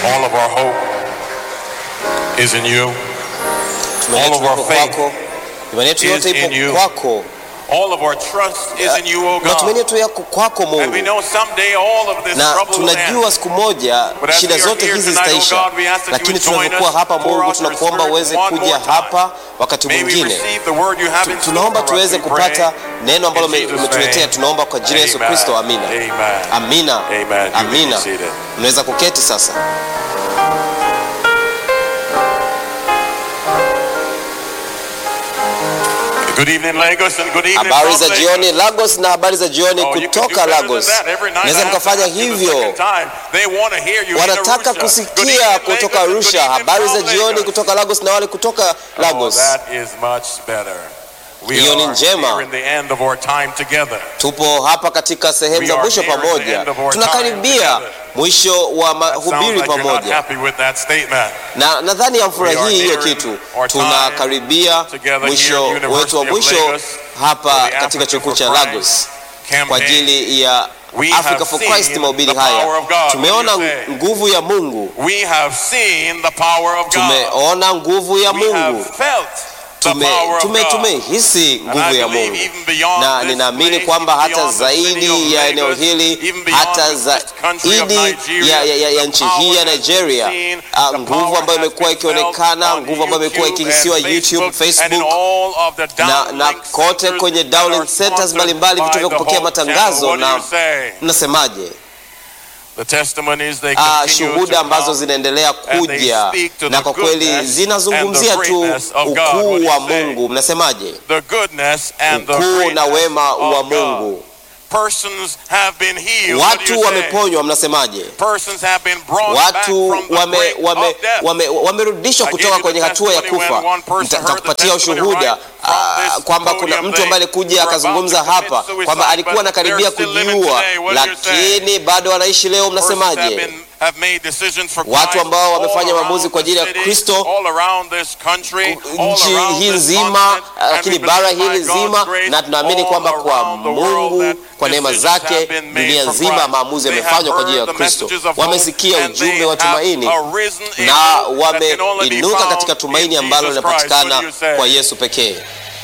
All of our hope is in you. Tumaini All of yetu our iko faith kwako, imani yetu is yote in you. ipo kwako, All of our trust is in you, O matumaini God. yetu yako kwako And we Mungu, know someday all of this na trouble will end. tunajua siku moja But as shida we are zote here hizi tonight, oh zitaisha, God, we ask that you lakini would join tunapokuwa us, hapa pour Mungu, out your tunakuomba spirit uweze one kuja more time. hapa wakati May we mwingine receive the word you have in store tunaomba for us, tuweze we pray. kupata neno ambalo In Jesus' umetuletea. name. Tunaomba kwa jina la Yesu Amen. Kristo, amina. Amen. Amina, Amen. You may be amina. seated. Mnaweza kuketi sasa. Good evening, Lagos, and good evening, Habari from za Lagos. jioni Lagos na habari za jioni Oh, you can do kutoka better than Lagos. that. Every night I Naweza have to mkafanya ask you the hivyo. second time. They want to hear you in Wanataka Arusha. Good kusikia evening, kutoka Lagos, and good Arusha, evening habari za from jioni Lagos. kutoka Lagos na wale kutoka Oh, Lagos. that is much better. We Hiyo ni are njema. here in the end of our time together. Tupo hapa katika sehemu We za are mwisho nearing the pamoja, end of our tunakaribia time mwisho wa Sounds mahubiri like you're not pamoja, happy with that statement. na nadhani We hamfurahii are hiyo nearing kitu. our time Tunakaribia together mwisho here at wetu wa University of mwisho Lagos hapa for the katika Africa chuo kikuu for cha Christ Lagos kwa campaign. ajili ya We Africa have for seen Christ mahubiri the power haya. of God. Tumeona What do you say? nguvu ya Mungu, We have seen the power of God. tumeona nguvu ya We Mungu, have felt the tume power of tume God. tumehisi And nguvu I ya believe Mungu even beyond na this ninaamini place, kwamba even hata beyond the city zaidi of ya eneo Lagos, hili even beyond hata this country of zaidi Nigeria, ya, ya, ya, ya the nchi power hii ya has been Nigeria, seen, ah, the nguvu power ambayo has imekuwa been felt ikionekana, on nguvu ambayo imekuwa YouTube ikihisiwa and YouTube, Facebook, and in Facebook all of the na, downlink na kote centers kwenye that are download centers sponsored mbalimbali, by vituo vya the kupokea Hope Channel. matangazo. What do you Na say? mnasemaje? The testimonies they Ah, continue to shuhuda ambazo come. zinaendelea and they kuja speak to na the kwa kweli goodness zinazungumzia and the tu greatness of God. What do ukuu you wa say? Mungu. Mnasemaje? The goodness and the Ukuu na greatness wema wa of God. Mungu. Persons have been healed. What do Watu you say? wameponywa. Mnasemaje? Persons have been brought back watu from the wame, brink wame, of death. wame, wamerudishwa I kutoka gave you kwenye the hatua ya testimony kufa. when one person Nita- heard the Nitakupatia testimony ushuhuda right from ah, this kwamba kuna podium. mtu They ambaye alikuja were akazungumza about to commit hapa suicide, kwamba alikuwa but anakaribia they're still living kujiua, today. What do you say? lakini bado wanaishi leo. Persons have Mnasemaje? been- have made decisions for Watu Christ ambao all wamefanya around maamuzi kwa the ajili ya city, Kristo, all around this country, all nchi around hii this nzima, continent, and lakini we bara believe by hili God's zima, grace, na tunaamini all kwamba kwa around the world Mungu, that kwa neema decisions zake, have been made dunia for nzima Christ. maamuzi They yamefanywa have kwa ajili ya heard the Kristo. messages of hope, Wamesikia and ujumbe they wa tumaini have arisen in na hope that can only be wameinuka found katika tumaini in ambalo Jesus Christ. What do linapatikana you say? kwa Yesu pekee,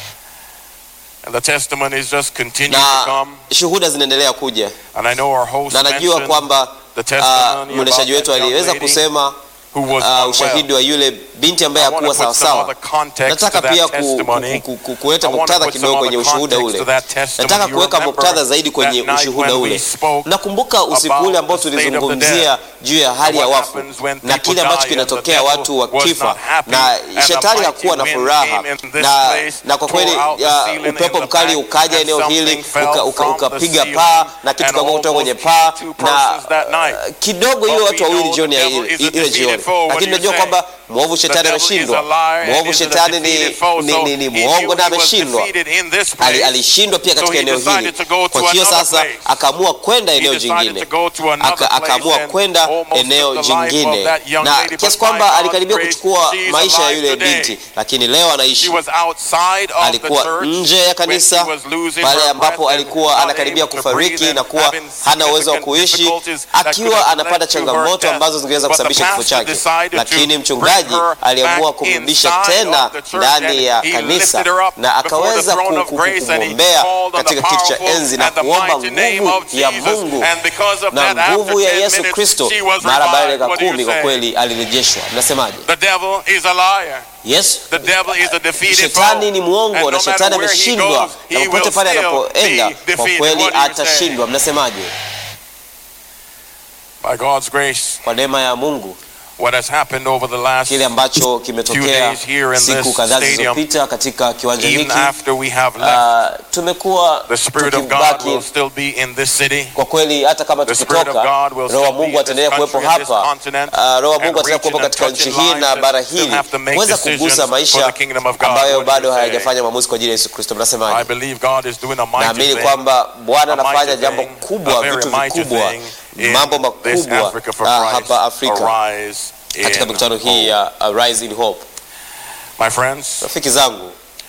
And the testimonies just continue to na come. shuhuda zinaendelea kuja, And I know our host na najua mentioned kwamba the ah, testimony mwendeshaji about wetu that young aliweza lady kusema who was ah, unwell. ushahidi wa yule binti ambaye I want hakuwa to put some sawasawa. other context Nataka to pia that ku, testimony. ku, ku, ku, kuleta I want to muktadha put some kidogo kwenye other ushuhuda context to ule. that testimony. Nataka You kuweka remember muktadha zaidi kwenye that night ushuhuda when we ule. spoke Nakumbuka usiku about ule ambao the state of the tulizungumzia juu ya hali ya what wafu happens when na people kile ambacho die and the kinatokea devil watu was wakifa, not happy, na and the shetani mighty hakuwa na wind furaha, came in this na, place, na kwa kweli tore out the ya, ceiling in upepo the mkali back, ukaja and eneo hili something fell uka- uka- from ukapiga the paa ceiling na kitu and kikaanguka kutoka kwenye almost paa two na persons that night. uh, kidogo ile But watu we wawili know jioni the ya devil ile is a ile defeated jioni, foe. What do lakini you najua say? kwamba mwovu The shetani devil is a ameshindwa. liar and Mwovu is a shetani ni, defeated foe. ni, So ni, ni he mwongo knew na he was ameshindwa. defeated in this Ali- place. alishindwa pia So katika he eneo hili. decided to go to Kwa hiyo another sasa place. akaamua kwenda He eneo decided jingine, to go to another Aka- place akaamua and kwenda almost eneo took the life of jingine, that young na lady, kiasi but by kwamba God's alikaribia grace, kuchukua she is maisha ya alive yule today. binti, lakini leo She anaishi. was outside of the Alikuwa church nje ya when kanisa she was losing pale her ambapo breath and alikuwa not anakaribia able to kufariki breathe na and kuwa having hana uwezo wa significant kuishi, difficulties that could akiwa have anapata led to her changamoto death. ambazo zingeweza But the kusababisha kifo pastor chake, decided to lakini bring mchungaji her aliamua back kumrudisha inside tena of the church ndani and ya he kanisa lifted her up na before the akaweza throne ku- of ku- grace and he kumwombea called on the katika kiti cha powerful enzi na and the kuomba mighty name nguvu of ya Jesus. Mungu And because of na that, after nguvu ya 10 Yesu minutes, Kristo. she was Mara baada ya revived. dakika What do you kumi kwa say? kweli alirejeshwa. Mnasemaje? The devil is a liar. Yes, The devil is a defeated shetani foe. ni And mwongo no na matter shetani where he ameshindwa, goes, na he popote will pale still anapoenda be kwa defeated. kweli What do you say? atashindwa. Mnasemaje? By God's grace, Kwa neema ya Mungu what has happened over the last kile ambacho kimetokea days here in siku this kadhaa stadium, zilizopita katika kiwanja even hiki after we have left, ah, tumekuwa the Spirit of God tukibaki will still be in this city. kwa kweli, hata kama The Spirit of tukitoka, God will Roho wa still be Mungu in ataendelea this kuwepo country, in this hapa. continent, Ah, Roho wa and Mungu ataendelea kuwepo reaching and katika nchi touching hii lives na that bara still hili have to make kuweza decisions kugusa for maisha the kingdom of God. ambayo What do you bado say? hayajafanya maamuzi kwa ajili ya Yesu Kristo. I Mnasemaje? believe God is doing a mighty Naamini thing. kwamba Bwana a mighty anafanya jambo thing, kubwa, a very vitu mighty vikubwa, thing in mambo this makubwa Africa for ah, Christ, hapa Afrika Arise katika in mikutano hii hope. ya uh, Rise in Hope. My friends, Rafiki zangu,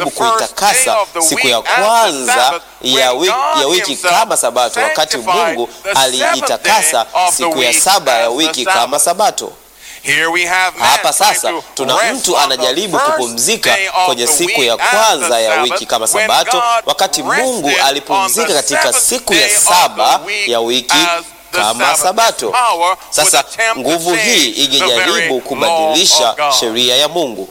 alijaribu the first kuitakasa day of the siku week ya as the kwanza Sabbath, ya when wiki, God ya wiki himself kama sabato, wakati sanctified Mungu the seventh aliitakasa day of the siku ya week saba ya as the wiki Sabbath. kama sabato. Here we have man Hapa trying sasa to tuna rest mtu on the anajaribu first kupumzika day of kwenye the siku ya week as kwanza the ya Sabbath, wiki kama when Sabato, God wakati Mungu rested on alipumzika the katika seventh siku ya day of saba the week ya wiki as the kama Sabbath. Sabato. This power would Sasa attempt to nguvu hii change the very ingejaribu law kubadilisha of God. sheria ya Mungu,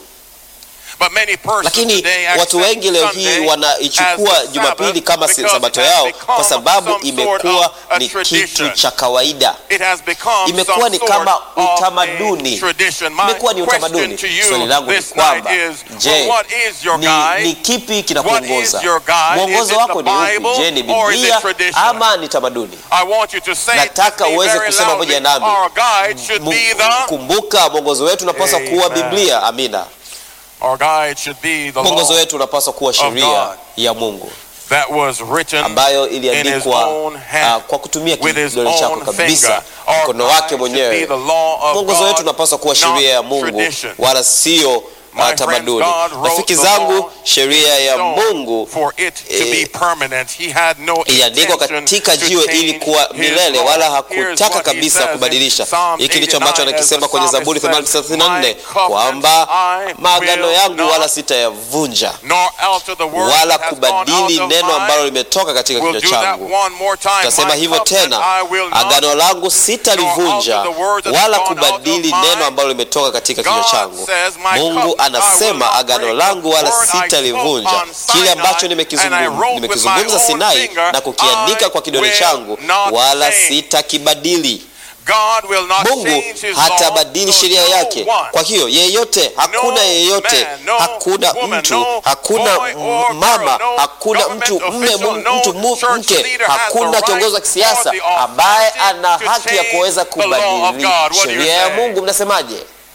But many persons lakini today watu accept wengi leo hii Sunday wanaichukua as the Jumapili Sabbath kama si- because sabato it has yao become kwa sababu some sort imekuwa of a ni kitu tradition. cha kawaida. It has become Imekuwa some ni sort kama of a utamaduni. tradition. My Imekuwa ni question utamaduni. to you Swali langu ni this night kwamba is, je, well, what is your ni, guide? ni kipi What kinakuongoza? is your guide? Is Mwongozo it wako the ni upi? Bible Je, ni or is it Biblia tradition? ama ni tamaduni? I want you to say it Nataka with me uweze very kusema loudly. pamoja nami. Our guide should Mu- be the Kumbuka mwongozo wetu unapaswa kuwa Amen. Biblia. Amina. our guide should be the Mwongozo law wetu unapaswa kuwa sheria God. ya Mungu that was written ambayo in his iliandikwa own hand uh, kwa kutumia with his kidole chako own kabisa, finger. Our mkono guide wake should be mwenyewe. the law of Mwongozo wetu God, unapaswa kuwa not sheria ya Mungu tradition. wala sio My uh, friends, tamaduni. God wrote Rafiki the zangu, law sheria ya stone Mungu for it to be eh, permanent. He had no iliandikwa intention katika to jiwe change ili kuwa his milele, law. wala Here's hakutaka what he kabisa says in kubadilisha. Psalm Hiki ndicho ambacho 89 as anakisema the kwenye psalmist Zaburi says, 34 "My kwamba covenants I maagano will yangu not wala sitayavunja nor alter the word wala that has gone out kubadili of neno mine." ambalo limetoka katika We'll kinywa do that changu. one more time. Tasema My hivyo covenant tena, I will not agano langu sitalivunja nor alter the word that has wala gone out of kubadili mine. neno ambalo limetoka katika kinywa God changu. says, "My Mungu covenant I will anasema not agano break. langu wala The word I spoke sitalivunja. on Kile Sinai, ambacho and I nimekizungum- wrote with nimekizungumza my own Sinai finger, na kukiandika I kwa kidole will changu not wala change." sitakibadili. God will not Mungu change his hatabadili law, so sheria no yake. one, Kwa hiyo yeyote, hakuna No yeyote, man, no hakuna woman, mtu, no hakuna boy or mama, girl, no hakuna mtu government mme, official, mu- no mtu mu- church mke, leader has the hakuna right kiongozi wa kisiasa or the ambaye authority ana to haki ya change kuweza the law of kubadili God. What do you sheria ya say? Mungu. Mnasemaje?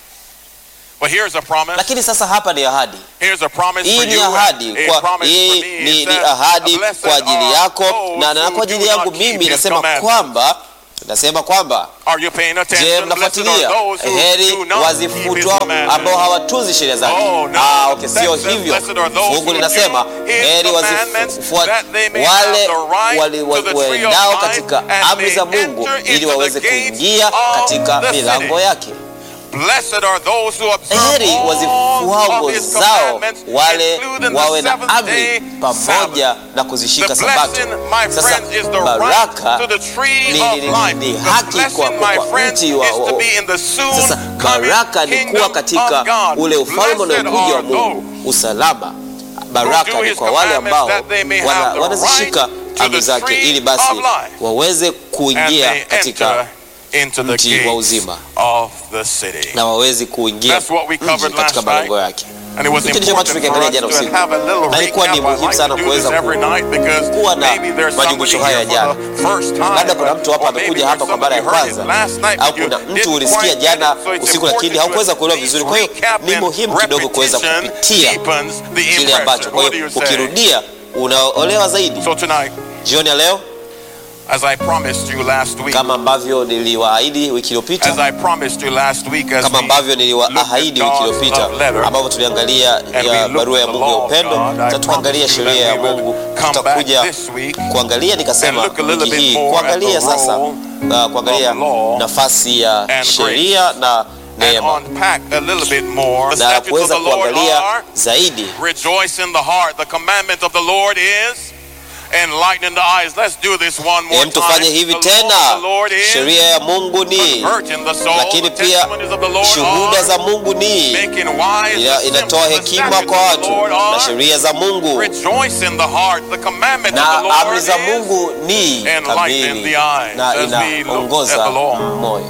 But here's a promise. Lakini sasa hapa ni ahadi. Here's a promise Hii for ni you and ahadi a kwa promise hii for me. ni, It ni says, ahadi "Blessed kwa ajili are yako those na, na who kwa ajili do yangu not keep mimi his nasema commandments." kwamba nasema kwamba Are you paying Je, attention? Blessed are mnafuatilia? those who Heri do not keep his wazifutwa commandments. ambao hawatunzi sheria zake. Oh, no. Ah, okay, sio That says, hivyo. "Blessed are those Fungu who linasema do his heri commandments, wazifuata that they may wale have the right wali- to the wa- tree of waendao life katika and amri za may Mungu enter ili into the waweze gates kuingia of katika the milango city. yake. Blessed are those who observe Heri all wazifuao of his zao commandments, wale including the wawe na seventh amri day pamoja na The kuzishika Sabato. blessing, my Sasa friends, is the baraka right to the tree ni- of ni- ni- life. ni The haki blessing, kwa- kwa- my kwa friends, mti wa- is to wa- be in the soon Sasa coming baraka ni kingdom kuwa katika of God. ule ufalme Blessed unaokuja wa are Mungu, usalama. Baraka do ni his kwa wale ambao commandments that they may wana- have the wanazishika right to amri the zake tree ili basi of life. waweze and kuingia they katika enter into the mji wa gates uzima of the city. na waweze kuingia That's what we mji covered katika last malengo night. yake. And it was Hiki ndicho ambacho important for tulikiangalia us jana to usiku. have a little Na ilikuwa ni recap. I muhimu like sana to do this kuweza every ku- night because kuwa na maybe there's somebody majumuisho haya here jana. for the first time. Labda kuna mtu hapa or maybe amekuja there's hapa kwa mara ya somebody who heard it kwanza last night, au but you kuna mtu didn't ulisikia quite get jana it, so it's usiku, lakini important haukuweza to kuelewa at vizuri. least Kwa hiyo recap ni and muhimu kidogo kuweza repetition kupitia deepens the kile ambacho. impression. Kwa What do hiyo you say? ukirudia unaolewa zaidi. So tonight, Jioni ya leo as I promised you last week, kama ambavyo niliwaahidi wiki as iliyopita, I promised you last week, as kama we ambavyo niliwaahidi wiki God's iliyopita, love letter, ambapo tuliangalia and we ya looked barua ya at the Mungu ya law of upendo, God, I sasa tukaangalia promised you sheria ya that we would Mungu. come back Tutakuja this week kuangalia, and nikasema look a little wiki bit hii more at kuangalia the sasa, role uh, kuangalia of law nafasi ya and sheria na and neema unpack a little bit more. The na statutes of kuweza the Lord kuangalia are zaidi rejoice in the heart. The commandment of the Lord is enlightening the eyes. Let's do this one more Hem, tufanye time. hivi The law tena. of the Lord is Sheria ya Mungu ni converting the soul. lakini The pia testimonies of the Lord shuhuda are za Mungu ni making wise ina, the inatoa simple. The hekima statutes kwa of the watu Lord na are sheria za Mungu rejoice in the heart. The commandment of na the Lord amri za is Mungu ni enlightening kamili the eyes na as we look at inaongoza the law. moyo.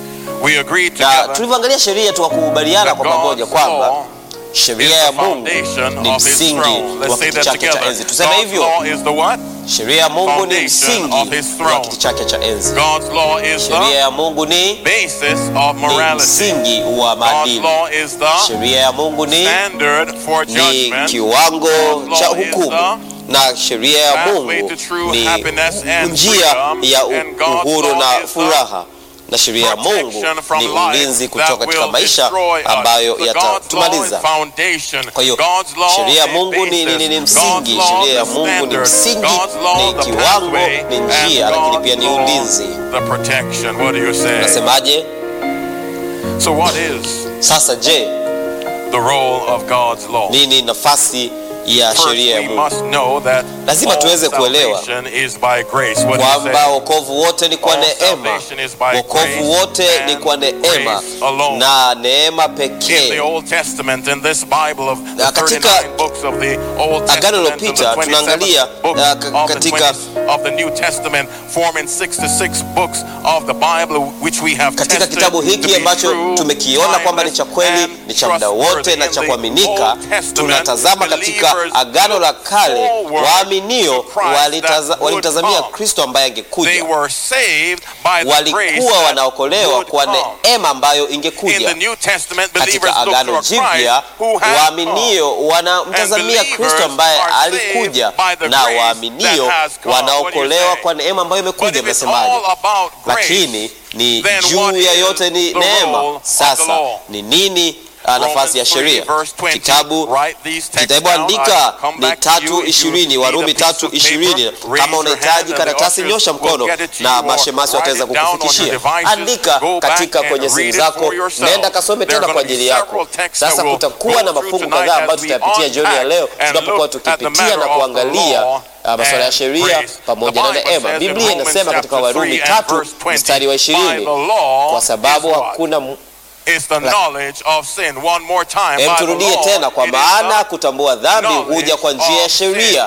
we agreed Na together tulivyoangalia sheria tukakubaliana that kwa pamoja God's kwamba law is sheria ya the Mungu foundation ni of his msingi throne. Let's wa say kiti that chake cha together. enzi. Tuseme God's hivyo, law is the what? sheria ya Mungu ni foundation msingi of his throne. wa kiti chake cha enzi. God's law is Sheria the ya Mungu ni basis of ni morality. msingi wa God's maadili. law is the Sheria ya Mungu ni standard for ni judgment. kiwango God's cha law is hukumu na sheria ya pathway Mungu to true ni happiness and njia freedom, ya and God's uhuru law na is the furaha na sheria ya Mungu protection from ni life ulinzi that kutoka katika will maisha destroy us. ambayo So God's law is yatatumaliza. foundation. Kwa hiyo God's law sheria ya is Mungu ni, ni, ni, ni basis. msingi. God's law Sheria ya the Mungu ni standard. msingi, God's law ni the kiwango, pathway. ni And njia, lakini God's pia ni law ulinzi. the protection. What do you say? Unasemaje? So, what is Sasa je, the role of God's law? nini nafasi ya First, sheria ya we Mungu? must know that Lazima all tuweze kuelewa salvation is by grace. What do you kwamba say? wokovu wote ni kwa All neema, salvation is by wokovu grace wote ni and kwa neema grace alone. na neema In the pekee. Old Testament, in this Bible of the Na katika 39 books of the Old Agano Testament and lililopita, the tunaangalia, 27 books uh, ka- of the katika- 20 of the New Testament, forming 66 books of the Bible which we have Katika tested kitabu to hiki be ambacho true, tumekiona kwamba ni cha kweli, timeless, ni cha muda and wote na trustworthy. cha In the kuaminika, Old Testament, tunatazama katika believers Agano la Kale, forward waaminio to Christ walitaza- that would walitazamia come. Kristo ambaye They angekuja, were saved by the grace walikuwa that wanaokolewa would kwa come. neema ambayo In the ingekuja. New Testament, believers Katika look to Agano a Christ Jipya, who has come. waaminio wanamtazamia And Kristo ambaye believers are alikuja, saved by the na grace waaminio that has come. What do you wanaokolewa say? kwa neema ambayo But imekuja. if it's Mnasemaje? all about grace, lakini ni then juu what ya is yote ni the neema. role of the Sasa law? ni nini uh, nafasi ya Romans 3 sheria? verse 20, Kitabu write these texts kitabu down. andika I'll come ni back to you tatu if you ishirini need Warumi a piece tatu of paper, ishirini raise Kama your unahitaji hand and the karatasi, ushers nyosha will mkono get it to na you or mashemasi write wataweza it down on your kukufikishia. devices. Andika Go back katika and kwenye read simu it zako, for yourself. nenda kasome There are tena kwa gonna be ajili yako. several texts Sasa that we'll kutakuwa na go through mafungu tonight kadhaa as ambayo we tutapitia jioni ya leo unpack and tunapokuwa look at the tukipitia matter na of the kuangalia law uh, masuala ya and sheria grace. pamoja The na Bible neema. says in Biblia Romans inasema katika chapter Warumi 3 and tatu verse 20, mstari wa by ishirini the law kwa sababu is what? hakuna mu- It's the knowledge of sin. One more time. Hem, By the turudie law, tena, kwa it is maana the kutambua dhambi knowledge huja kwa njia ya of sin. sheria.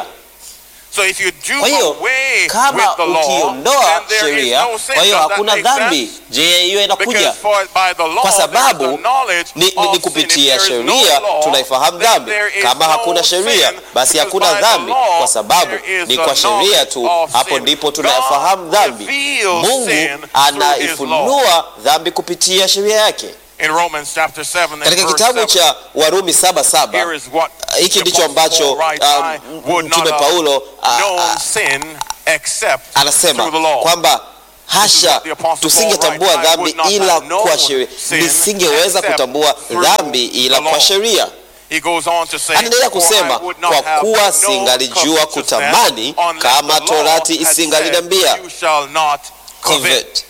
So if you do Kwa hiyo away kama with the law, ukiondoa then there is sheria, no sin. kwa hiyo Does that hakuna make dhambi. sense? Je, hiyo Because inakuja for, by the law, kwa there is sababu the knowledge ni, ni, of ni sin. kupitia If there is no sheria law, tunaifahamu then dhambi. there is Kama no hakuna sheria, sin, basi because hakuna by the dhambi, law, kwa sababu there is ni the kwa sheria knowledge tu, of hapo sin. ndipo God tunayafahamu dhambi. reveals Mungu sin through his law. anaifunua dhambi kupitia sheria yake. In Romans chapter 7 and Katika verse kitabu 7, cha Warumi saba saba here is what hiki the ndicho Apostle ambacho Paul writes, um, I would not mtume have Paulo uh, known uh, sin except anasema through the law. kwamba hasha what the Apostle tusingetambua Paul writes, I dhambi would not ila have known kwa sheria, sin nisingeweza except kutambua through dhambi ila the law. kwa sheria. He goes on to say, Anaendelea "For kusema I would not kwa have kuwa known singalijua covetousness kutamani unless kama the law torati had isingaliniambia said, You shall not covet. covet.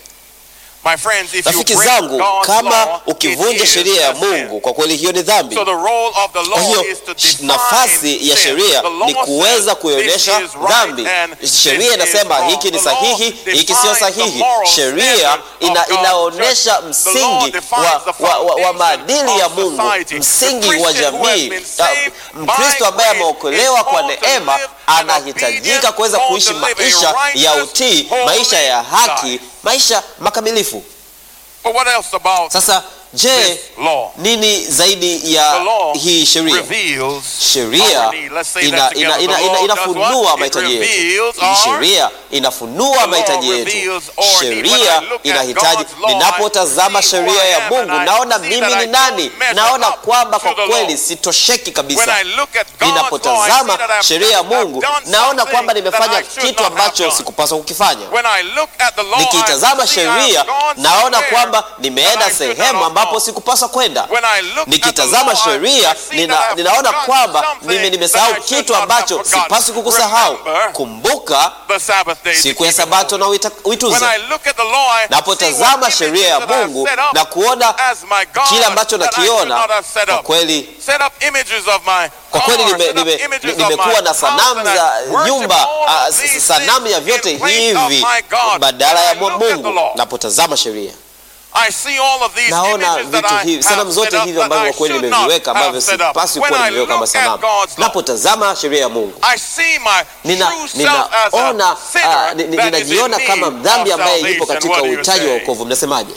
My friends, if you Rafiki break zangu, God's kama law, ukivunja it is sheria ya a sin. Mungu, kwa kweli hiyo ni dhambi. So the role of the Kwa law hiyo is to define nafasi ya sin. sheria The law ni kuweza says kuionyesha this is right dhambi. and this Sheria is inasema wrong. hiki ni The law sahihi, hiki sio defines the sahihi. moral Sheria standard ina, of God's inaonyesha judgment. The law msingi defines wa, the wa, wa, wa foundation maadili ya of Mungu, society. msingi The wa Christian who has jamii. been Na saved Mkristo by ambaye grace ameokolewa is kwa called to neema live an anahitajika obedient, kuweza called kuishi to live a maisha ya righteous, utii, holy maisha ya haki, life. maisha makamilifu. But what else about Sasa je, this law? nini zaidi The ya law hii sheria? reveals sheria our need. Let's say ina, that ina, together. ina, The ina, law does inafunua what? It mahitaji yetu. reveals Hii our- sheria inafunua law mahitaji yetu. reveals our need. When Sheria I look at inahitaji. God's law, Ninapotazama I see sheria who I ya am and Mungu, I naona see mimi that ni I nani, don't measure naona up kwamba to kwa the kweli law. sitosheki When kabisa. I look at God's law, I see Ninapotazama that I've sheria ya done- I've Mungu, done naona something kwamba that nimefanya I should kitu not have ambacho done. sikupaswa kukifanya. When I look at the law, Nikitazama I see sheria, I've gone naona somewhere kwamba that nimeenda I should not sehemu have ambapo gone. sikupaswa kwenda. When I look at the Nikitazama law, I- sheria I see nina, that I've ninaona forgotten kwamba something mimi that nimesahau I should kitu not have ambacho forgotten. sipaswi kukusahau. Remember Kumbuka the Sabbath day to siku ya keep it Sabato holy. na uita- When uitunze. I look at the law, I see Napotazama what sheria ya images that I've Mungu set up na kuona as my God kile ambacho that I should nakiona, not have set kwa up. kweli Set up images of my kwa kweli car, nime- set up nime- images of nimekuwa my na house, sanamu and I za worship nyumba all ah, of these sanamu ya things vyote in place of hivi my God. badala ya When I look at the Mungu. law, Napotazama sheria I see all of these naona images that vitu I hivi, have sanamu zote set up hivi that ambavyo I kwa kweli should not nimeviweka ambavyo have set up. sipaswi When kuwa I nimeweka kama look at sanamu. God's law, Napotazama sheria ya Mungu I see my nina true self as ninaona a sinner ah, ni- ni- that is in ninajiona need kama of mdhambi ambaye yupo salvation. katika What do you uhitaji wa say? wokovu. Mnasemaje?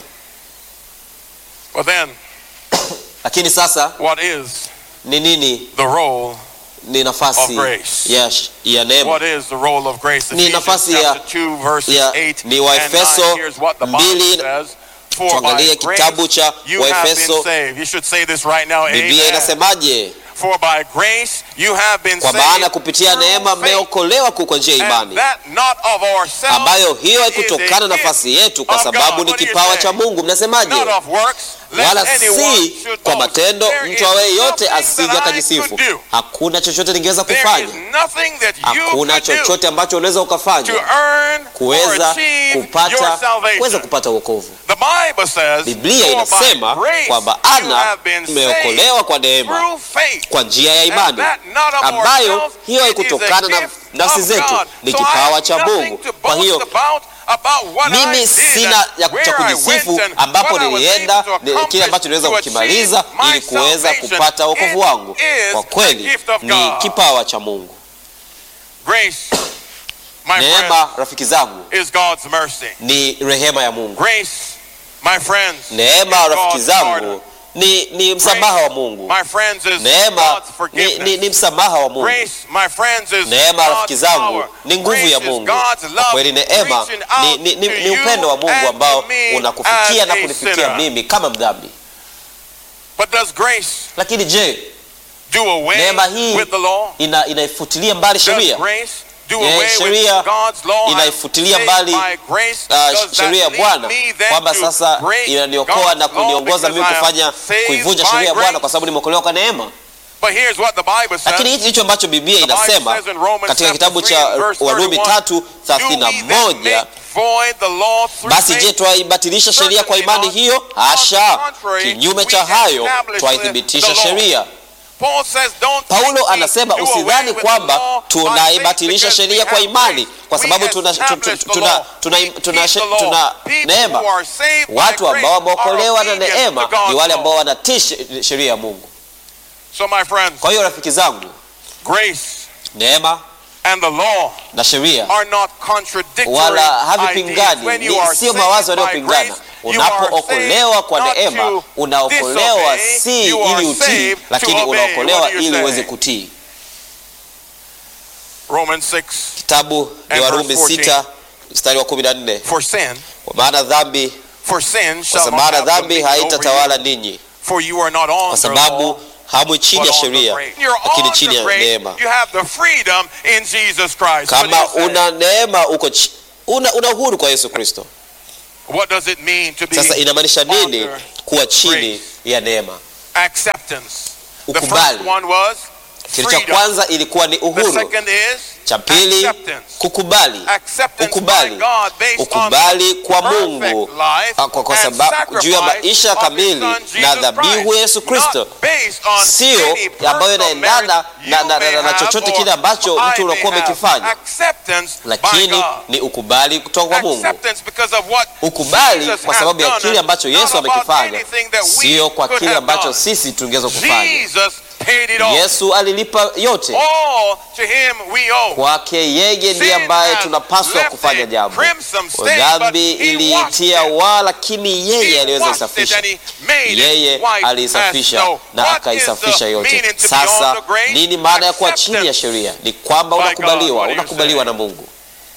But then, Lakini sasa what is ni nini? the role? Ni nafasi Of grace. ya, sh- ya neema What is the role of grace? Ni Ephesians nafasi ya- chapter 2 verses ya- 8 ni and Waefeso 9. Here's what the Bible mbili. says. For Tuangalie by grace kitabu cha you have Waefeso. been saved. You should say this right now. Biblia Amen. inasemaje? For by grace you have been Kwa saved maana kupitia through neema faith, mmeokolewa kwa njia ya and imani, that not of ourselves, ambayo hiyo it is haikutokana a na gift nafasi yetu, kwa of sababu God. ni What do you kipawa say? cha Mungu. Mnasemaje? not of works, lest wala anyone si should kwa boast. matendo, There mtu is awaye yote nothing that asije I akajisifu. could do. Hakuna chochote ningeweza There is kufanya, nothing that you hakuna could do chochote ambacho unaweza to ukafanya earn or kuweza achieve kupata your salvation. kuweza kupata wokovu. The Bible says, Biblia "For by inasema grace kwamba you ana have been umeokolewa kwa neema through faith." kwa njia ya And imani that not of ambayo ourselves, hiyo it is haikutokana a na gift nafsi of zetu, God. ni So I kipawa have cha nothing Mungu. to Kwa boast hiyo about, about what I mimi did sina and ya where cha I kujisifu went and ambapo what I was nilienda able to ni- kile ambacho niliweza accomplish to kukimaliza achieve my ili kuweza salvation. kupata wokovu It wangu. is Kwa a kweli gift of ni God. kipawa cha Mungu. Grace, my friend, Neema, rafiki zangu, is God's mercy. ni rehema ya Mungu. Grace, my friends, Neema, is rafiki God's pardon. zangu, ni, ni msamaha wa Mungu. My friends, is Neema God's ni, forgiveness. ni, ni msamaha wa Mungu. Grace, my friends, is Neema rafiki God's zangu power. ni nguvu Grace ya is Mungu. God's Kwa love kweli neema reaching ni, out ni, ni, to ni you upendo wa Mungu and ambao to me unakufikia as na a kunifikia sinner. mimi kama mdhambi. But does grace Lakini je, do away neema hii with the law? ina, inaifutilia mbali Does sheria? grace do Je, away with sheria God's law? I'm inaifutilia saved mbali, by grace. Uh, Does that sheria ya lead Bwana me then kwamba to sasa break inaniokoa na God's law kuniongoza because mimi I am kufanya saved kuivunja by sheria ya Bwana grace? kwa sababu nimeokolewa kwa neema. But here's what the Bible says. Lakini hichi ndicho ambacho Biblia The Bible inasema says in Romans katika chapter kitabu 3 cha and verse Warumi 31, tatu Do thelathini na we then moja make void the law through basi je, faith? twaibatilisha sheria kwa imani hiyo? On the Hasha! contrary, Kinyume we cha hayo establish twaithibitisha the law. sheria. Paul says, don't Paulo think we anasema do away usidhani with the kwamba law by tunaibatilisha faith sheria because kwa we imani have kwa grace. sababu We tuna, tuna, establish the tuna, law. tuna, We tuna, keep the tuna, law. tuna People neema. who are saved by Watu ambao grace wameokolewa are na obedient neema to God's ni wale law. ambao wanatii she- sheria ya Mungu. So my friends, Kwa hiyo rafiki zangu, grace neema and the law na sheria are not contradictory wala ideas. havipingani, When you ni are sio saved mawazo by yanayopingana. grace, you are Unapookolewa saved kwa not neema, to unaokolewa disobey, si you are ili utii, saved to lakini obey. unaokolewa What do you ili say? uweze kutii. Romans 6, Kitabu ni And Warumi verse 14. sita mstari wa kumi na nne for sin, kwa maana dhambi for sin kwa shall not maana have dhambi dominion over you, haitatawala ninyi, for you are not kwa on the law, sababu hamwi chini but ya on the sheria, grace. You're lakini on chini the ya grace. neema. You have the freedom in Jesus Christ. What, do Kama you say? una neema uko chi- una, una uhuru kwa Yesu Kristo. what does it mean to be Sasa inamaanisha nini under kuwa chini grace? ya neema? acceptance? The first Ukubali. one was Kitu cha freedom. kwanza ilikuwa ni The uhuru, second is cha pili acceptance. kukubali, Acceptance Ukubali. by God based ukubali on kwa perfect Mungu life kwa, kwa and sababu juu ya sacrifice maisha of kamili his son na Jesus dhabihu ya Yesu Christ. Kristo, Not based on sio any ambayo personal inaendana merit na, you na, may na, na have chochote or kile ambacho I mtu unakuwa may have. umekifanya, Acceptance by lakini God. ni ukubali kutoka kwa Mungu. Acceptance because of what Ukubali Jesus kwa has sababu ya done kile ambacho and Yesu not about amekifanya, anything that we sio kwa could kile have ambacho done. sisi tungeweza kufanya. Jesus paid it all. Yesu alilipa yote, All to him we owe. kwake yeye ndiye Sin ambaye has tunapaswa left kufanya a jambo. crimson stain, but Dhambi he iliitia washed it. waa, lakini yeye He aliweza washed it isafisha. and he made it Yeye white as aliisafisha snow. na What akaisafisha is the yote. meaning to be Sasa on the grace? nini maana ya kuwa chini ya Acceptance. sheria? Ni kwamba By God, unakubaliwa, what do you unakubaliwa say? na Mungu.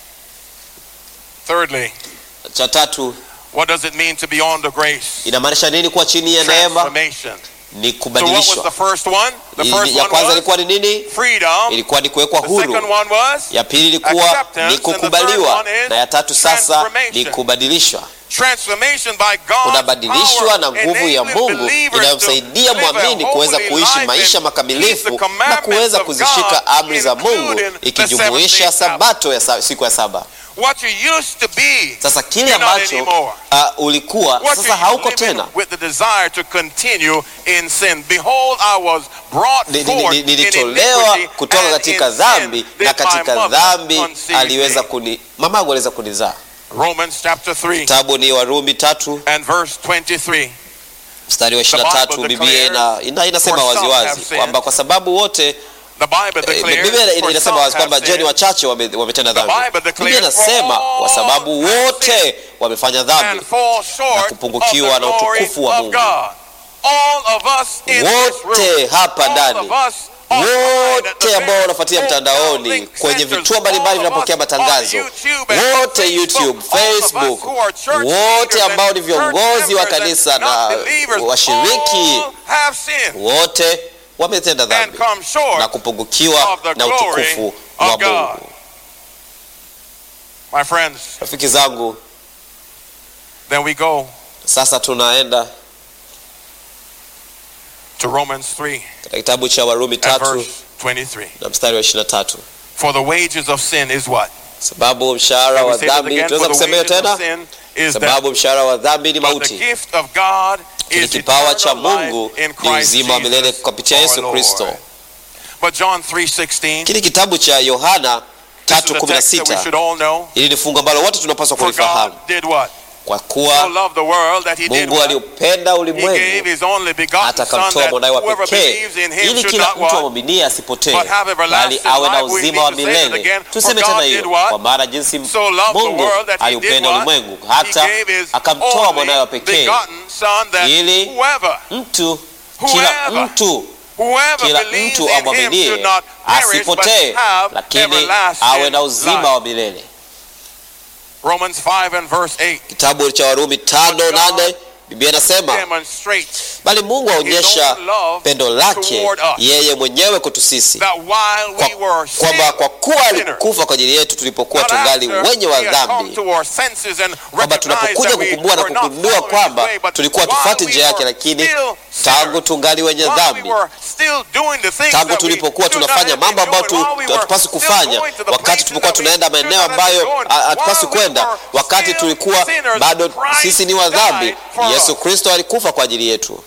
Thirdly, Cha tatu, what does it mean to be on the grace? inamaanisha nini kuwa chini ya neema? Transformation. Ni So what was kubadilishwa. the first one? The Ili- first Ya one kwanza was ilikuwa ni nini? freedom. Ilikuwa ni kuwekwa The second huru. one was Ya pili ilikuwa Acceptance, ni and the third kukubaliwa, one is na ya tatu sasa ni transformation. kubadilishwa. transformation by God's Unabadilishwa power, na nguvu ya enabling Mungu believers inayomsaidia to live a mwamini kuweza holy kuishi life maisha and makamilifu keep the na commandments kuweza of kuzishika God, amri za Mungu including the ikijumuisha seventh day sabato ya sa, siku ya saba. What you used to be, Sasa kile you're not ambacho anymore. uh, ulikuwa What sasa you hauko living tena. with the desire to continue in sin. Behold, I was brought Ni- ni- forth ni- in Nilitolewa iniquity, kutoka and katika in sin dhambi did na my katika mother dhambi conceive aliweza me. kuni mamangu aliweza kunizaa. Romans chapter 3 Kitabu ni Warumi tatu and verse 23. mstari wa The 23 Bible Biblia ina, ina, inasema "For some waziwazi have sinned." kwamba kwa sababu wote The Bible eh, declares, Biblia "For inasema some wazi kwamba have je, ni sinned, wachache wame- wametenda The dhambi. Bible declares, Biblia inasema "For kwa sababu all have wote wamefanya dhambi and fall short kupungukiwa of the na glory utukufu wa of Mungu. God." All of us in this wote room, hapa all ndani of us online at the wote ambao various wanafuatia hotel mtandaoni link kwenye centers, vituo mbalimbali all of vinapokea us matangazo on YouTube and wote Facebook, YouTube, all of us Facebook, who are church wote leaders ambao and ni viongozi wa church members kanisa and na not believers, washiriki, all have sinned wote wametenda and dhambi come short na kupungukiwa of the na glory utukufu of wa God. Mungu. My friends, Rafiki zangu, then we go sasa tunaenda to Romans 3 katika kitabu cha Warumi and tatu verse 23. na mstari wa 23. For the wages of sin is what? sababu mshahara We wa say that dhambi again, tunaweza for the kusema hiyo wages of tena sin is death. sababu mshahara wa dhambi ni But the mauti gift of God Kile is kipawa cha eternal life Mungu in ni Christ uzima wa milele Jesus kupitia our Yesu Lord. Kristo. But John 3:16, Kile kitabu cha Yohana this is a text that we 3:16 should all know. hili ni fungu ambalo wote tunapaswa For God kulifahamu, did what? kwa So kuwa loved the world that he did Mungu what? aliupenda He gave ulimwengu his only begotten hata son akamtoa that mwanawe wa whoever pekee believes in him ili should kila not mtu what? amwaminie asipotee But have bali everlasting awe na life. We uzima wa need to say it milele. again. For Tuseme God tena did hiyo, what? kwa maana jinsi So loved the Mungu world that he did aliupenda what? ulimwengu He hata gave his akamtoa mwanawe wa only pekee begotten son that ili whoever mtu kila Whoever mtu whoever kila believes mtu in him amwaminie should not perish but asipotee, have lakini everlasting awe na uzima life. wa milele. Romans 5 and verse 8 Kitabu cha Warumi tano nane Biblia inasema demonstrates bali Mungu aonyesha own love pendo lake toward us. yeye mwenyewe kwetu sisi that while Kwa- we were kwamba still kwa kuwa sinners, alikufa kwa ajili yetu tulipokuwa not tungali after wenye we wa had come dhambi, to our senses and kwamba recognized tunapokuja that we kukumbua na were not kugundua following kwamba his way, but tulikuwa while tufuati we njia yake, were lakini still tangu sinners, tungali wenye while we dhambi, were still doing the things tangu that we tulipokuwa should not tunafanya have been mambo ambayo doing, tu- while we were hatupaswi still kufanya, going to the wakati places tulipokuwa that we tunaenda should maeneo not have been ambayo going, ha- hatupaswi while we kwenda, were wakati still tulikuwa sinners, bado Christ sisi ni wa dhambi, died for Yesu us. Kristo alikufa kwa ajili yetu.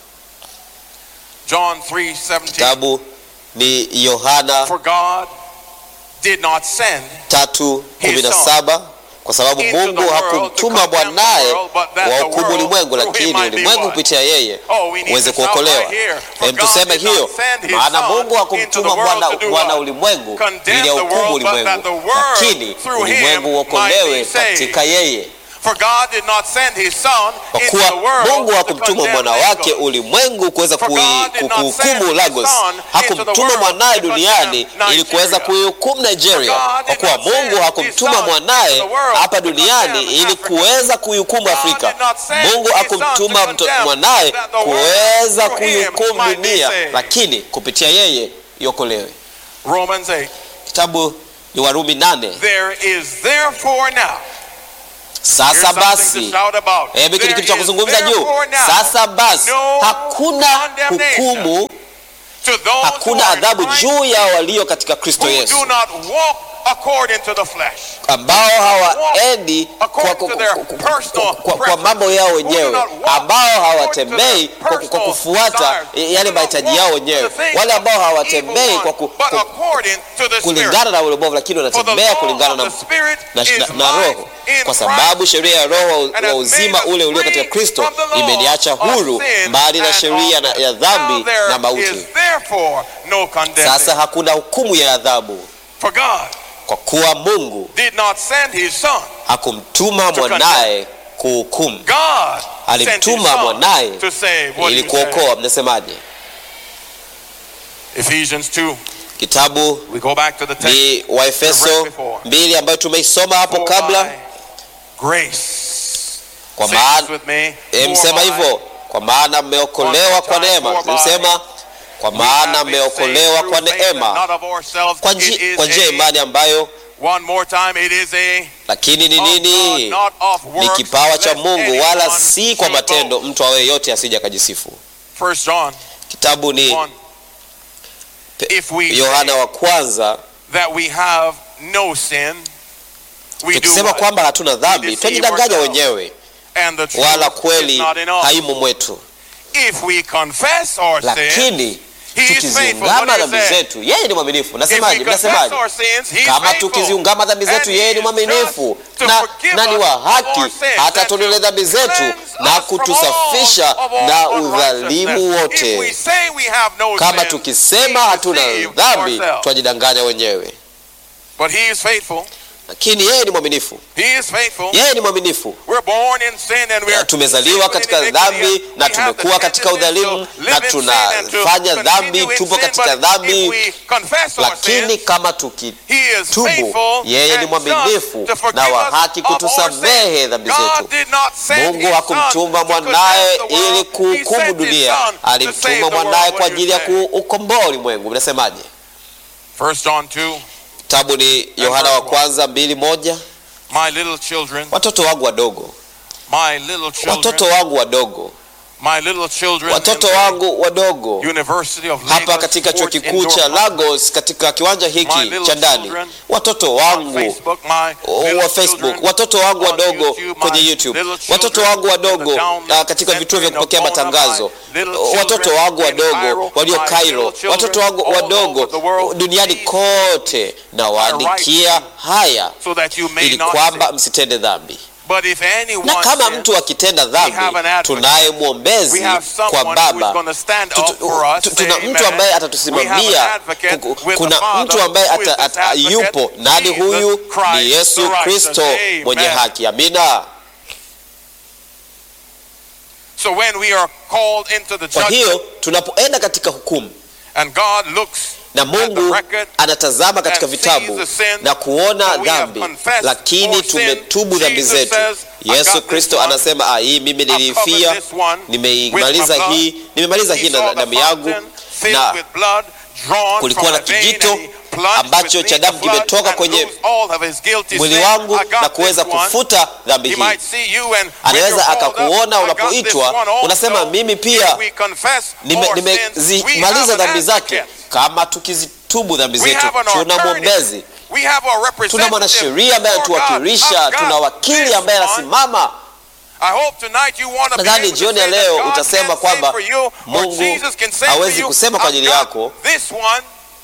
John 3:17 Kitabu ni Yohana For God did not send tatu kumi na saba kwa sababu into Mungu the world hakumtuma to condemn the mwanaye world, but that wa the hukumu world ulimwengu, through him lakini might be ulimwengu what? kupitia yeye Oh, we need uweze to shout kuokolewa. right here. For Hem, God tuseme did not hiyo, send his maana son Mungu into the hakumtuma world mwana to do mwana what? ulimwengu Condemn ili ya the hukumu world, but that the ulimwengu, world lakini through him ulimwengu might uokolewe be saved. katika yeye. For God did not send his son Kwa into kuwa the world Mungu to hakumtuma condemn mwana wake Lagos. ulimwengu kuweza For kui- God did not send kuhukumu his Lagos, son into the hakumtuma world mwanaye to condemn duniani ili kuweza Nigeria. kuihukumu Nigeria, For God kwa did kuwa not send Mungu his hakumtuma son mwanaye into the world hapa to duniani condemn ili Africa. kuweza kuihukumu God Afrika. did not send Mungu his hakumtuma son to mto- condemn mwanaye that the world kuweza through him kuihukumu might be dunia, saved. lakini kupitia yeye iokolewe. Romans 8. Kitabu ni Warumi nane. There is therefore now. Here's Sasa something basi to shout about. Hebu hiki ni There kitu cha is kuzungumza juu. therefore now Sasa basi no hakuna condemnation hukumu, to those hakuna who are in adhabu Christ juu ya walio katika Kristo who Yesu, do not walk according to the flesh. ambao hawaendi kwa, according kwa, to their kwa, personal kwa, kwa mambo yao Who do wenyewe, not walk ambao hawatembei according to kwa, their kwa personal kufuata desires. yale Who do not mahitaji walk yao to wenyewe, the things wale ambao of the hawatembei evil kwa, one, ku, but kwa according to the Spirit. kulingana na ule ubovu, lakini For the wanatembea law kulingana of na, the Spirit na, is na, na life Roho, in kwa sababu Christ sheria ya Roho and wa has uzima made us ule ulio free katika Kristo from the law imeniacha of huru sin mbali na and sheria of na- death. ya dhambi Now there na mauti. is therefore no condemnation. Sasa hakuna hukumu ya adhabu, For God kwa kuwa Mungu did not send his son. hakumtuma mwanaye kuhukumu, God sent his alimtuma son mwanaye to save. What ili do you say? kuokoa. Mnasemaje? Ephesians 2. Kitabu We go back to the text. ni Waefeso mbili ambayo tumeisoma hapo For kabla. by Grace. Kwa Say this maana with me. eh, For msema by hivyo, kwa maana mmeokolewa kwa neema. Msema kwa we maana have been mmeokolewa saved kwa through faith and neema, not of ourselves. kwa It nji- is kwa njia ya a- imani ambayo, One more time, it is a lakini ni of God, nini? not of Ni works, kipawa cha lest Mungu, wala anyone si kwa should matendo, boast. mtu awe yote asije akajisifu. First John Kitabu ni 1. Pe- If we Yohana say wa kwanza, that we have no sin, we do tukisema what? kwamba hatuna dhambi deceive twajidanganya ourselves. wenyewe, And the truth wala is kweli not in us. haimo mwetu. If we confess our sin, Lakini he is faithful. What tukiziungama did he dhambi say? zetu, yeye ni mwaminifu. If we Nasemaje? confess Mnasemaje? our sins, he is Kama faithful. tukiziungama dhambi zetu, And he yeye ni is mwaminifu just to na, forgive na ni us wa of our haki sins hata and to tuondolee dhambi zetu cleanse na us from kutusafisha all of our na unrighteousness. udhalimu If we wote. say we have no Kama sin, tukisema we hatuna deceive dhambi, ourselves. twajidanganya wenyewe, But he is faithful. lakini yeye ni mwaminifu. He is faithful. Yeye ni mwaminifu. We're born in sin and we are tumezaliwa katika sinful in iniquity. dhambi na We have the tumekuwa katika tendency to udhalimu live na in sin and to tunafanya continue dhambi, in tupo sin, katika but if dhambi, we confess our lakini sins, kama tuki He is tubu, faithful yeye ni and mwaminifu just to forgive na wa us haki of our kutusamehe sins. dhambi God zetu. did not send Mungu his hakumtuma son to mwanaye condemn the world. ili He kuhukumu sent his dunia, son to save alimtuma the mwanaye world. kwa What do ajili you ya say? kuukomboa ulimwengu. Mnasemaje? First John 2, Kitabu ni Yohana wa kwanza mbili moja. my little children, Watoto wangu wadogo, my little children, watoto wangu wadogo, My little children watoto in the wangu wadogo University of hapa Lagos katika chuo Sports kikuu Indoor cha Complex. Lagos katika kiwanja My hiki little cha ndani, children watoto on wangu Facebook, my wa little Facebook, children watoto wangu on wadogo YouTube, kwenye my YouTube, little watoto children wangu in wadogo the download ah, katika vituo vya center in kupokea Oklahoma, matangazo, my little children watoto wangu in wadogo Cairo, walio my Cairo, little children watoto wangu all wadogo over the world. duniani Please, kote, na waandikia haya so that you may ili not kwamba sin. msitende dhambi. But if anyone Na kama sins, mtu akitenda dhambi, have an advocate. tunaye we mwombezi have kwa someone who is Baba going to stand Tutu- up for us. tu- say tuna mtu amen. ambaye We have atatusimamia. an advocate Kuku- with Kuna the Father, mtu ambaye who is ata, this ata, advocate, yupo nani? Jesus Huyu Christ, ni Yesu the righteous. Kristo Amen. mwenye haki. Amina. So when we are called into the Kwa judgment hiyo tunapoenda katika hukumu and God looks na at the Mungu record anatazama katika and vitabu sees the sin, na kuona so we have dhambi, confessed lakini our sin. tumetubu dhambi Jesus zetu. says, "I got Yesu this Kristo one. anasema ah, hii mimi I've covered nilifia, this one nimeimaliza with my hii, nimemaliza He hii saw na the damu yangu fountain filled na with blood drawn kulikuwa from na a vein, kijito and he plunged ambacho with cha me damu the blood kimetoka and kwenye loosed all of his guilty mwili sin. wangu I got na kuweza this one. kufuta dhambi He hii. might see you and when Anaweza you're called up, akakuona I got unapoitwa, this one also. unasema mimi pia If we confess Nime- our sins, we have nimezimaliza an dhambi zake. advocate. Kama tukizitubu dhambi We zetu, have an tuna attorney. mwombezi, We have a tuna representative mwanasheria ambaye before God. anatuwakilisha, I've got tuna wakili this ambaye one. anasimama. I hope tonight you want to be Nadhani able to jioni ya say that leo God utasema can kwamba say for you, or Mungu Jesus can say hawezi for you, kusema kwa I've ajili got yako. This one,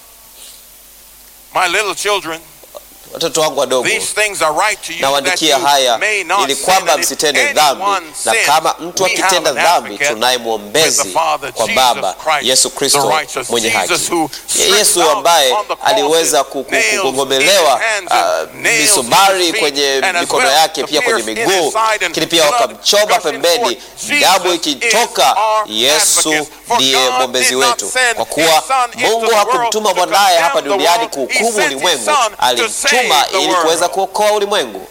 my little children, Watoto wangu wadogo, these things are right to you that nawaandikia you haya may not ili sin. kwamba And if msitende dhambi, anyone na sins, kama mtu we have akitenda an dhambi, advocate tunaye with the mwombezi Father, kwa Jesus Baba, Christ, Yesu the Kristo righteous mwenye Jesus haki. who stretched Yesu out ambaye on the cross aliweza his ku- ku- nails kugongomelewa in his hands ah, and nails in misumari his feet, kwenye and as mikono well yake the pia kwenye pierce in miguu, his side and lakini pia blood wakamchoma gushing pembeni, forth. damu Jesus ikitoka. is our Yesu advocate. For ndiye God mwombezi did not wetu, send kwa his kuwa son into Mungu the hakumtuma world to mwanaye hapa condemn the duniani world. He kuhukumu sent his ulimwengu, son to alimtuma save the ili kuweza world. kuokoa ulimwengu.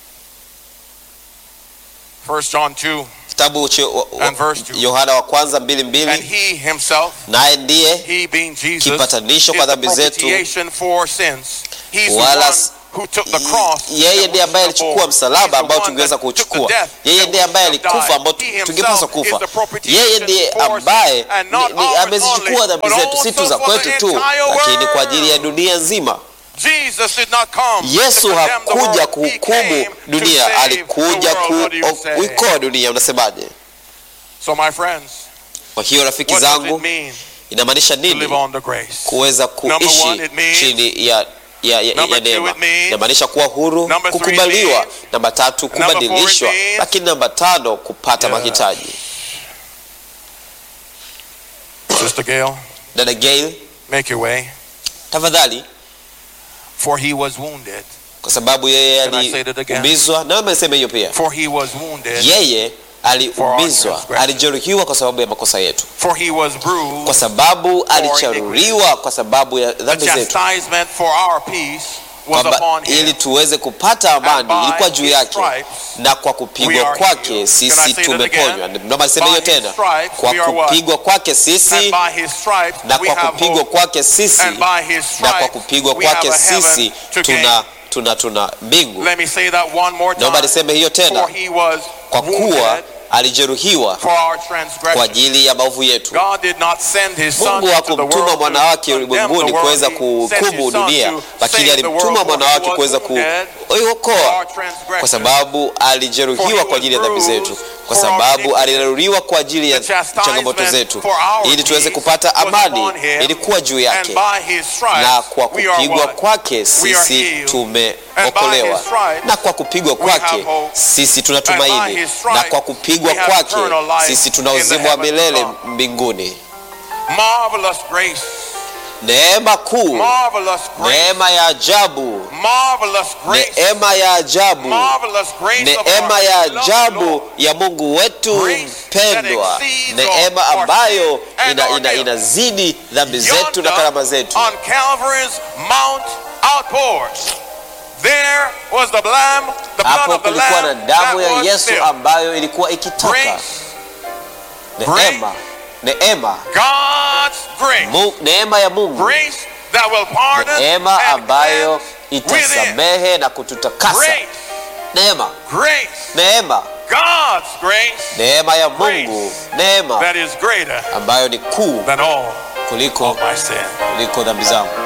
1 John 2, Kitabu cha wa- wa- And verse two. Yohana wa kwanza mbili and mbili, he himself, naye ndiye he being Jesus, Kipatanisho is kwa the dhambi zetu. propitiation for sins. He's the Wala one s- who took the cross yeye that ndiye we ambaye should alichukua bore. msalaba He's the ambao one tungeweza that took the kuuchukua. death Yeye that ndiye we ambaye should have alikufa died. ambao He tungepaswa himself is kufa. the propitiation Yeye ndiye for ambaye sin, and ni- not ni- ours amezichukua only, dhambi but zetu, si tu also za for kwetu the tu, entire lakini kwa ajili ya world. dunia nzima. Jesus did not come Yesu to condemn the hakuja world. He kuhukumu came to dunia, save alikuja the world. What do you say? kuikoa dunia. Unasemaje? So my friends, Kwa hiyo rafiki what does it zangu, mean inamaanisha to nini live on the grace? kuweza Number kuishi one, it means- chini ya ya, ya, Number ya two, neema it means- inamaanisha kuwa huru, Number three, kukubaliwa. it means- Namba tatu, Number four, it kubadilishwa, means- lakini namba tano, kupata Yeah. mahitaji. Sister Gail, Dada Gail, make your way. tafadhali, For he was wounded. kwa sababu yeye Can I say that again? aliumizwa, na wewe niseme hiyo pia. For he was wounded. Yeye aliumizwa, transgression. alijeruhiwa kwa sababu ya makosa yetu, For he was kwa bruised. sababu alicharuliwa kwa sababu ya The dhambi zetu, chastisement for our peace was kwamba upon ili him. tuweze kupata And amani by ilikuwa juu his yake, stripes na kwa we kupigwa are kwake healed. Can I sisi say that tumeponywa. again? Naomba niseme By hiyo his tena, stripes kwa we are what? kupigwa kwake And sisi by his stripes na we kwa have kupigwa hope. kwake sisi And by his na kwa stripes kupigwa we have kwake a heaven sisi to gain. tuna tuna tuna mbingu. Let me say that one more Naomba time. niseme hiyo For tena, he was kwa kuwa wounded alijeruhiwa for our kwa transgression. ajili ya maovu yetu. God did not send his son Mungu into the hakumtuma world mwana to wake condemn ulimwenguni the world. kuweza He sent kuhukumu his son dunia, to lakini save the alimtuma world, mwana for he wake was kuweza wounded for kuokoa, our transgression. kwa sababu alijeruhiwa kwa ajili ya dhambi zetu, kwa sababu aliraruliwa kwa ajili ya changamoto zetu, ili tuweze kupata amani. Ilikuwa juu And yake, by his stripes na kwa we are kupigwa what? kwake sisi healed. tumeokolewa, na kwa kupigwa kwake sisi tuna tumaini, na kwa kupigwa kwake sisi tuna uzima wa milele mbinguni. Marvelous grace. Neema kuu, Marvelous grace. neema ya ajabu, Marvelous grace. neema ya ajabu, Marvelous grace of neema our ya beloved ajabu Lord. ya Mungu wetu Grace mpendwa, that exceeds neema our ambayo sin and ina, our ina, guilt. inazidi dhambi zetu na Yonder karama zetu. On Calvary's Mount outpoured. There was the lamb, the blood Hapo of the kulikuwa na lamb damu that ya was Yesu spilled. ambayo ilikuwa ikitoka. Grace, Neema, neema, God's grace. Mu, neema ya Mungu, Grace that will pardon neema and ambayo cleanse within. itasamehe na kututakasa. Grace, Neema, grace neema God's grace neema ya Mungu, neema that is greater ambayo ni kuu than all kuliko of my sin. kuliko dhambi zangu.